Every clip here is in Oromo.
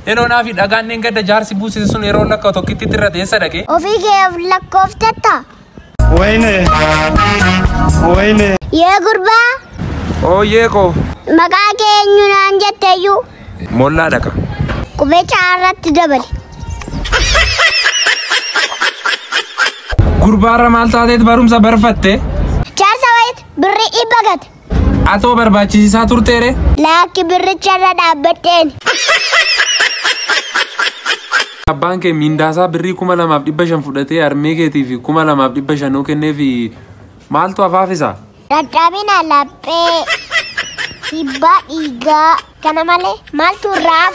Eloo naa fi dhagaan inni gadda jaarsi buusise sun yeroo lakkaa'u tokkitti irra teessa dhaqee. Ofii keef lakkooftatta. ወይኔ ወይኔ Yee gurbaa Ooyyee koo maqaa kee eenyu naan jetteeyyuu mollaa dhaqa. qubecha irratti dabali. Gurbaarra maal taateet barumsa barfatte? Jaarsa wayit birri dhibba gate. Atoo barbaachisiisaa turteere? Laakki birricha irra dhaabbadheen. Abbaan kee miindaasaa birrii kuma lamaaf dhibba shan fudhatee harmee keetii fi kuma lamaaf dhibba shanuu kennee fi maaltu hafaaf isaa? Dadhabina laphee dhiibbaa dhiigaa kana malee maaltu irraa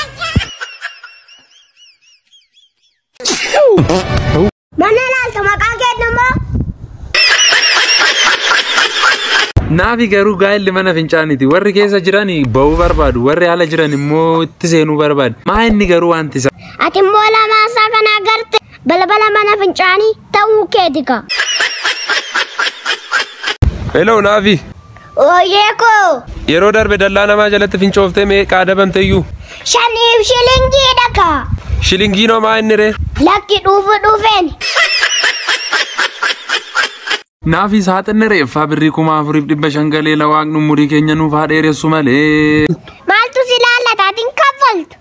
Mana laaltu maqaa kennu immoo Naafi garuu gaa'elli mana fincaaniiti. Warri keessa jiran ba'uu barbaadu. Warri ala jiran immoo itti seenuu barbaadu. Maa inni garuu wanti isa? ati immoo lamaasaa kana agarte balbala mana fincaanii ta'uu keeti ka. Hello Naafi. Ooyyee koo Yeroo darbe dallaa namaa jalatti fincooftee meeqaa dabamte iyyuu? shaniif shilingiidha ka. Shilingiinoo maa inni ree? Lakki dhuufu dhufeen. Naafi saaxinni reeffaa birrii kuma afuriif dhibba shan galee la waaqni umurii keenya nuuf haa dheeressu malee. Maaltu si laallata atiin kaffaltu?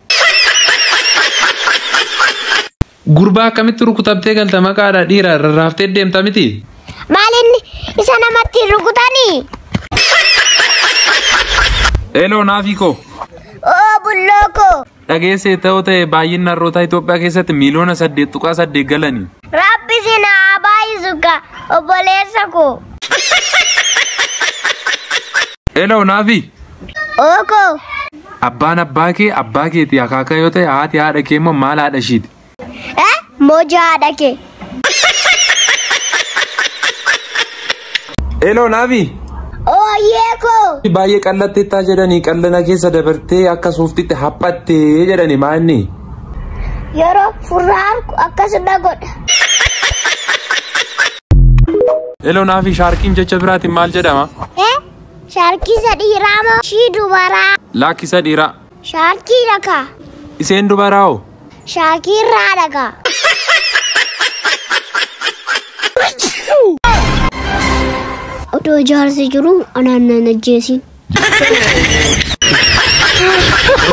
Gurbaa akkamitti rukutamtee galta maqaadha dhiira rarraaftee deemta miti? Maalinni isa namatti rukutanii? Hello Naafi koo. Oo bulloo koo. Dhageessee ta'uu ta'e baay'inni harroota Itoophiyaa keessatti miiliyoona saddeet tuqaa saddeet galanii. Rabbi si na baay'isu ka obboleessa koo. Hello Naafi. Oo koo. Abbaan abbaa kee abbaa keeti akaakaa yoo ta'e haati haadha kee immoo maal haadha ishiiti? Eh? Moja haadha kee. Hello Naafi. Ooyyee koo. Baay'ee qallatteettaa jedhanii qallana keessa dabartee akka suuftitti haphattee jedhani maanni. Yeroo furraan akkasuma godha. Hello Naafi shaarkiin jecha biraatiin maal jedhama? Eh? Shaarkisa dhiiraa moo shii dubaraa? Laakkisa dhiiraa. Shaarkii dhakaa. Iseen dubaraa hoo? Shaarkii irraa dhakaa. Odoo jaarsi jiru anaan nan ajjeesin.